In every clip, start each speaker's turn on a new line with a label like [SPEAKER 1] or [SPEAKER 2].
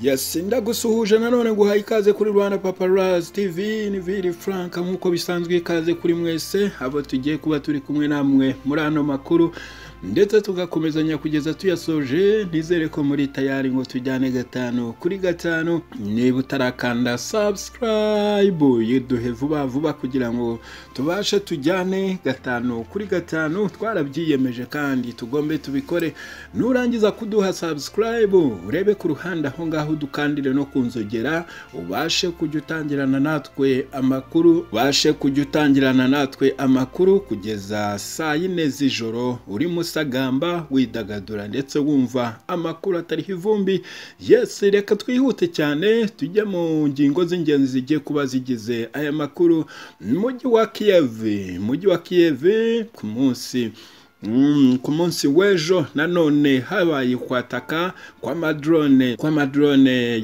[SPEAKER 1] yesi ndagusuhuje nanone guhaye ikaze kuri rwanda paparazi tivi ni viri frank nk'uko bisanzwe ikaze kuri mwese abo tugiye kuba turi kumwe namwe muri ano makuru ndetse tugakomezanya kugeza tuyasoje ntizere ko muri tayari ngo tujyane gatanu kuri gatanu niba utarakanda sabusikarayibu yiduhe vuba vuba kugira ngo tubashe tujyane gatanu kuri gatanu twarabyiyemeje kandi tugombe tubikore nurangiza kuduha sabusikarayibu urebe ku ruhande aho ngaho udukandire no kunzogera ubashe kujya utangirana natwe amakuru ubashe kujya utangirana natwe amakuru kugeza saa yine z'ijoro urimo usagamba widagadura ndetse wumva amakuru atariho ivumbi yesi reka twihute cyane tujye mu ngingo z'ingenzi zigiye kuba zigize aya makuru mujyi wa kiyevi mujyi wa kiyevi ku munsi ku munsi w'ejo nanone habaye kwataka kw'amadrone kw'amadrone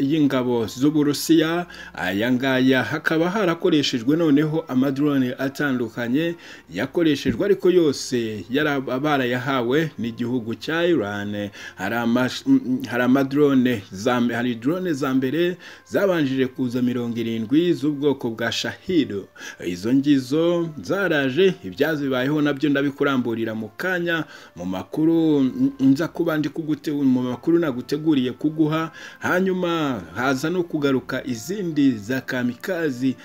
[SPEAKER 1] y'ingabo z'uburusiya aya ngaya hakaba harakoreshejwe noneho amadrone atandukanye yakoreshejwe ariko yose barayahawe n'igihugu cya irani hari amadrone hari drone za mbere zabanjije kuza mirongo irindwi z'ubwoko bwa shahido izo ngizo zaraje ibyazibayeho nabyo ndabikora kuramburira mu kanya mu makuru nza kuba ndi mu makuru naguteguriye kuguha hanyuma haza no kugaruka izindi za kamikazi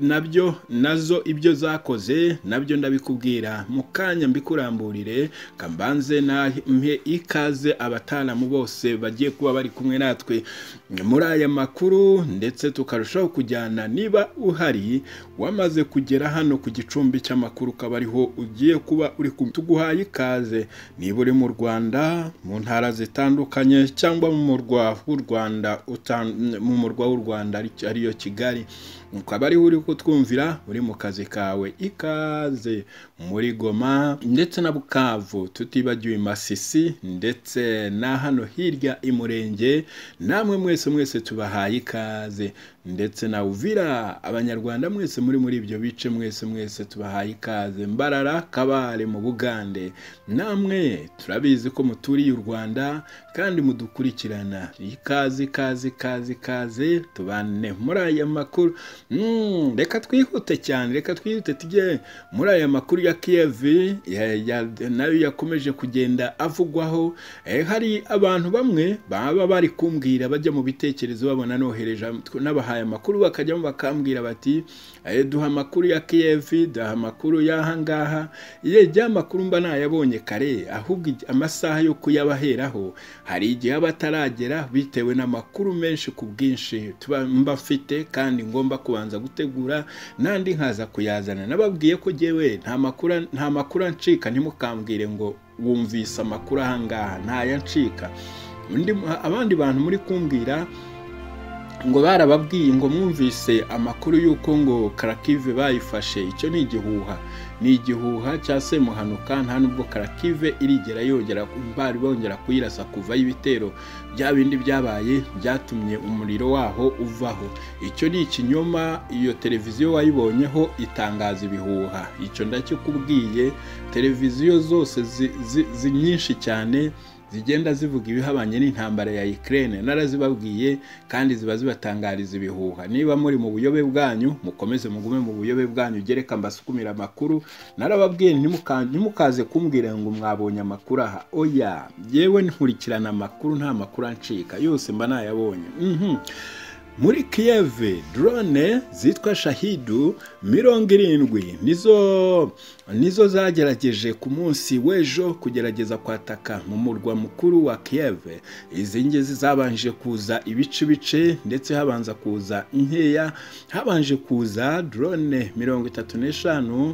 [SPEAKER 1] nabyo nazo ibyo zakoze nabyo ndabikubwira mu kanya mbikuramburire kambanze mhe ikaze abataramu bose bagiye kuba bari kumwe natwe muri aya makuru ndetse tukarushaho kujyana niba uhari wamaze kugera hano ku gicumbi cy'amakuru ukaba ariho ugiye kuba uri tuguhaye ikaze niba uri mu rwanda mu ntara zitandukanye cyangwa mu murwa w'u rwanda mu murwa w'u rwanda ariyo kigali ukaba ariho uri kutwumvira uri mu kazi kawe ikaze muri goma ndetse na bukavu tutibagiwe masisi ndetse na hano hirya i murenge namwe mwese mwese tubahaye ikaze ndetse na uvira abanyarwanda mwese muri muri ibyo bice mwese mwese tubahaye ikaze mbarara kabare mu bugande namwe turabizi ko muturiye u rwanda kandi mudukurikirana ikaze ikaze ikaze ikaze tubane muri aya makuru reka twihute cyane reka twihute tujye muri aya makuru ya kiyevi nayo yakomeje kugenda avugwaho hari abantu bamwe baba bari kumbwira bajya mu bitekerezo babona nohereje n'abahanzi babahaye amakuru bakajyamo bakambwira bati duha amakuru ya kiyevi duha amakuru y'aha ngaha yegera amakuru mba nayabonye kare ahubwo amasaha yo kuyabaheraho hari igihe aba ataragera bitewe n'amakuru menshi ku bwinshi mba mfite kandi ngomba kubanza gutegura n'andi nkaza kuyazana nababwiye ko ngewe nta makuru ancika ntimukambwire ngo wumvise amakuru aha ngaha ntayancika abandi bantu muri kumbwira ngo barababwiye ngo mwumvise amakuru y'uko ngo karakive bayifashe icyo ni igihuha ni igihuha cya semuhanuka nta nubwo karakive irigera yongera bari bongera kuyirasa kuva y'ibitero bya bindi byabaye byatumye umuriro waho uvaho icyo ni ikinyoma iyo televiziyo wayibonyeho itangaza ibihuha icyo ndakikubwiye televiziyo zose nyinshi cyane zigenda zivuga ibihabanye n'intambara ya Ukraine narazibabwiye kandi ziba zibatangariza ibihuha niba muri mu buyobe bwanyu mukomeze mugume mu buyobe bwanyu gereka mbasukumira amakuru narababwiye ntimukaze kumbwira ngo mwabonye amakuru aha oya yewe nkurikirana amakuru nta makuru ancika yose mba nayabonye muri kiyeve drone zitwa shahidu mirongo irindwi nizo nizo zagerageje ku munsi w'ejo kugerageza kwataka mu murwa mukuru wa kiyeve izi ngizi zabanje kuza ibice bice ndetse habanza kuza inkeya habanje kuza drone mirongo itatu n'eshanu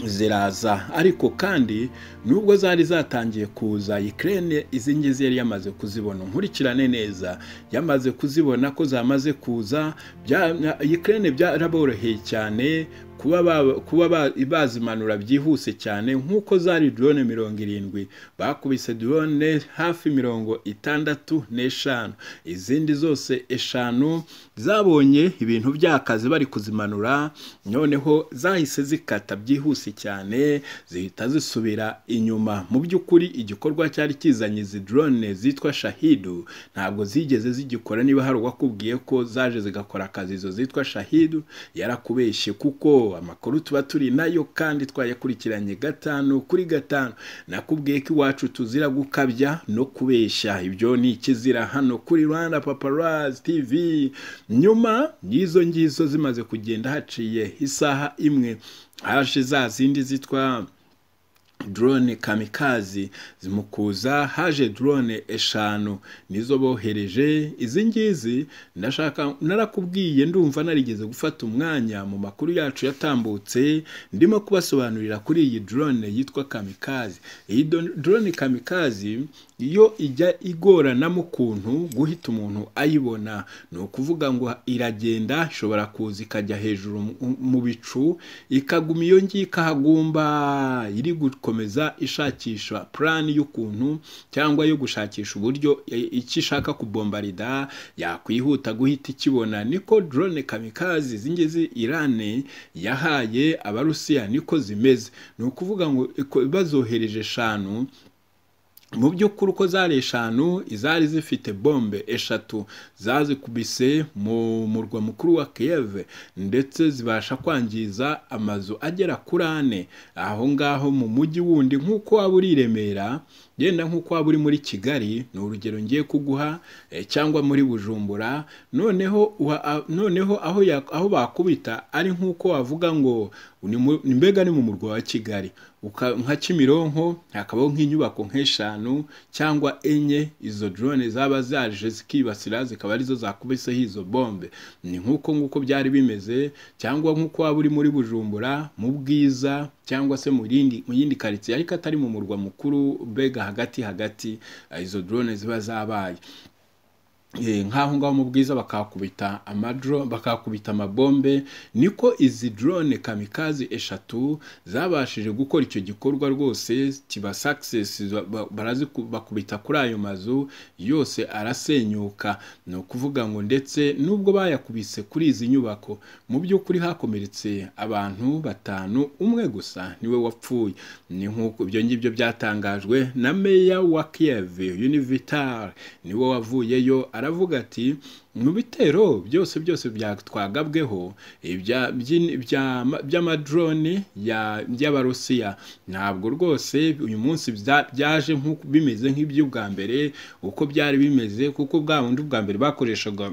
[SPEAKER 1] ziraza ariko kandi nubwo zari zatangiye kuza ikirere izi ngizi yari yamaze kuzibona nkurikirane neza yamaze kuzibona ko zamaze kuza ikirere byaraboroheye cyane kuba ba- kuba ba- bazimanura byihuse cyane nk'uko zari drone mirongo irindwi bakubise drone hafi mirongo itandatu n'eshanu izindi zose eshanu zabonye ibintu byakaze bari kuzimanura noneho zahise zikata byihuse cyane zihita zisubira inyuma mu by'ukuri igikorwa cyari kizanye izi drone zitwa shahidu ntabwo zigeze zigikora niba hari uwakubwiye ko zaje zigakora akazi izo zitwa shahidu yarakubeshye kuko amakuru tuba turi nayo kandi twayakurikiranye gatanu kuri gatanu nakubwiye ko iwacu tuzira gukabya no kubeshya ibyo ni ikizira hano kuri rwanda paparazi tv nyuma y'izo ngizo zimaze kugenda haciye isaha imwe haje za zindi zitwa drone kamikazi mu kuza haje drone eshanu nizo bohereje izi ngizi ndashaka narakubwiye ndumva narigeze gufata umwanya mu makuru yacu yatambutse ndimo kubasobanurira kuri iyi drone yitwa kamikazi iyi do- drone kamikazi iyo ijya igoranamo ukuntu guhita umuntu ayibona ni ukuvuga ngo iragenda ishobora kuza ikajya hejuru mu- mu bicu ikaguma iyo ngiyo ikahagumba iri gukomeza ishakisha purani y'ukuntu cyangwa yo gushakisha uburyo e, icyo ishaka kubombarida yakwihuta guhita ikibona niko drone kamikazi zingizi irani yahaye abarusiya niko zimeze ni ukuvuga ngo iko- bazohereje eshanu mu by'ukuri uko zari eshanu izari zifite bombe eshatu zazikubise mu murwa mukuru wa kiyeve ndetse zibasha kwangiza amazu agera kuri ane aho ngaho mu mujyi wundi nk'uko waba uri i remera yenda nk'uko waba uri muri kigali ni urugero ngiye kuguha eh, cyangwa muri bujumbura noneho wa- a- noneho aho ya- aho bakubita ari nk'uko wavuga ngo ni mu- ni mbega ni mu murwa wa kigali uka- nka kimironko hakabaho nk'inyubako nk'eshanu cyangwa enye izo drone zaba zaje zikibasira zikaba arizo zakubiseho izo bombe ni nk'uko nguko byari bimeze cyangwa nk'uko waba uri muri bujumbura mu bwiza cyangwa se mu yindi mu yindi karitsiye ariko atari mu murwa mukuru mbega hagati hagati eh, izo drone ziba zabaye Eh, nk'aho ngaho mu bwiza bakahakubita amadro bakahakubita amabombe niko izi drone kamikazi eshatu zabashije gukora icyo gikorwa rwose kiba success ba- ba- baraziku- bakubita kuri ayo mazu yose arasenyuka ni ukuvuga ngo ndetse nubwo bayakubise kuri izi nyubako mu by'ukuri hakomeretse abantu batanu umwe gusa niwe wapfuye ni nk'uko ibyo ngibyo byatangajwe na meya wa Kiev Univital niwe wavuyeyo aravuga ati mu bitero byose byose byatwagabweho ibya- by'in- bya- by'amadrone ya- y'abarusiya ntabwo rwose uyu munsi bya- byaje nk'uko- bimeze nk'iby'ubwa mbere uko byari bimeze kuko bwa bundi ubwa mbere bakoreshaga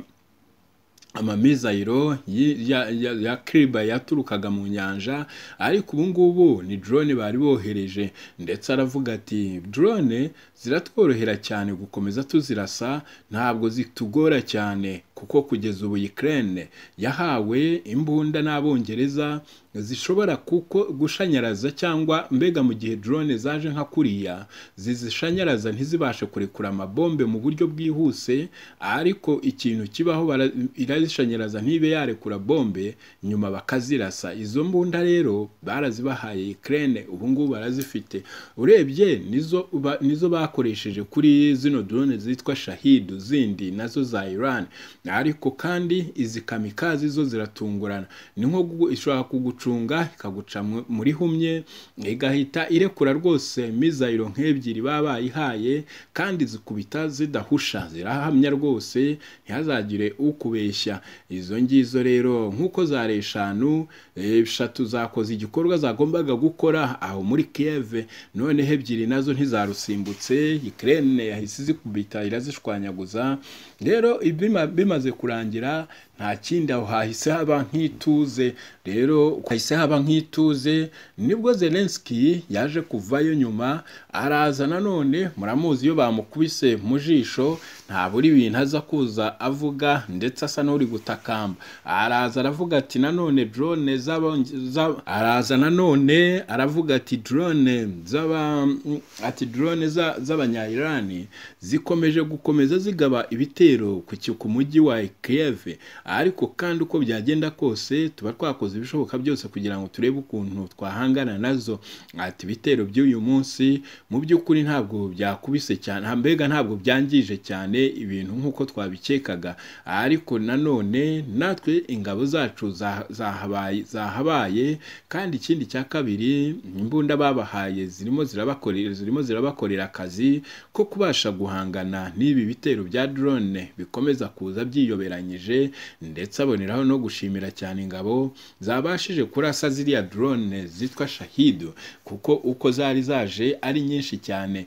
[SPEAKER 1] amamizayiro yi- ya, ya, ya kiriba yaturukaga mu nyanja ariko ubu ngubu ni drone bari bohereje ndetse aravuga ati drone ziratworohera cyane gukomeza tuzirasa ntabwo zitugora cyane kuko kugeza ubu Ukraine yahawe imbunda n'abongereza zishobora kuko gushanyaraza cyangwa mbega mu gihe drone zaje nka kuriya zizishanyaraza ntizibashe kurekura amabombe mu buryo bwihuse ariko ikintu kibaho bara- irazishanyaraza ntibe yarekura bombe nyuma bakazirasa izo mbunda rero barazibahaye Ukraine ubu ngubu barazifite urebye nizo ba- nizo bakoresheje kuri zino drone zitwa shahidu zindi nazo za Iran ariko kandi izi kamikazi zo ziratungurana ni nko gu- ishobora kugucunga ikaguca mu- muri humye igahita irekura rwose mizayiro nk'ebyiri baba bayihaye kandi zikubita zidahusha zirahamya rwose ntihazagire ukubeshya izo ngizo rero nk'uko zari eshanu eh, eshatu zakoze igikorwa zagombaga gukora aho muri kiyeve noneho ebyiri nazo ntizarusimbutse ikirere yahise izikubita irazishwanyaguza rero ibima- bimaze kurangira nta kindi aho hahise haba nk'ituze rero hahise haba nk'ituze nibwo zelenski yaje kuvayo nyuma araza nanone muramuzi iyo bamukubise mu jisho ntabura ibintu aza kuza avuga ndetse asa n'uri gutakamba araza aravuga ati nanone drone z'aba- za- araza nanone aravuga ati drone z'aba ati drone za- z'abanyayirani zikomeje gukomeza zigaba ibitero ku ki- ku mujyi wa Kiev ariko kandi uko byagenda kose tuba twakoze ibishoboka byose kugira ngo turebe ukuntu twahangana nazo ati ibitero by'uyu munsi mu by'ukuri ntabwo byakubise cyane mbega ntabwo byangije cyane ibintu nk'uko twabikekaga ariko nanone natwe ingabo zacu za- zahabaye zahabaye kandi ikindi cya kabiri imbunda babahaye zirimo zirabakorera zirimo zirabakorera akazi ko kubasha guhangana n'ibi bitero bya drone bikomeza kuza byiyoberanyije ndetse aboneraho no gushimira cyane ingabo zabashije kurasa ziriya drone zitwa shahidu kuko uko zari zaje ari nyinshi cyane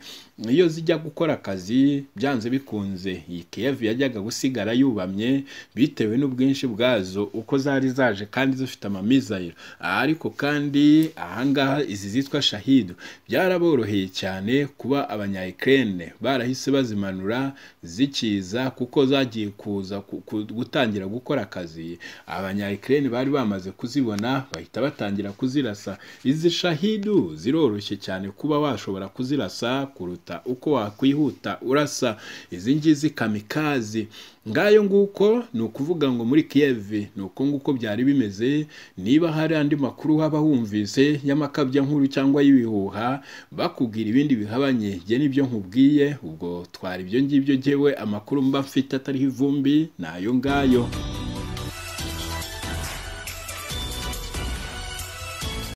[SPEAKER 1] iyo zijya gukora akazi byanze bikunze iyi Kiev yajyaga gusigara yubamye bitewe n'ubwinshi bwazo uko zari zaje kandi zifite amamizayiro ariko kandi ahangaha izi zitwa shahidu byaraboroheye cyane kuba abanya Ukraine barahise bazimanura zikiza kuko zagiye kuza ku- ku- gutangira gukora akazi abanya Ukraine bari bamaze kuzibona bahita batangira kuzirasa izi shahidu ziroroshye cyane kuba washobora kuzirasa kuruta uko wakwihuta urasa izi ngizi kamikazi ngayo nguko ni ukuvuga ngo muri Kiev ni uko nguko byari bimeze niba hari andi makuru waba wumvise y'amakabyankuru cyangwa y'ibihuha bakubwira ibindi bihabanye jye nibyo nkubwiye ubwo twara ibyo ngibyo jyewe amakuru mba mfite atariho ivumbi ni ayo ngayo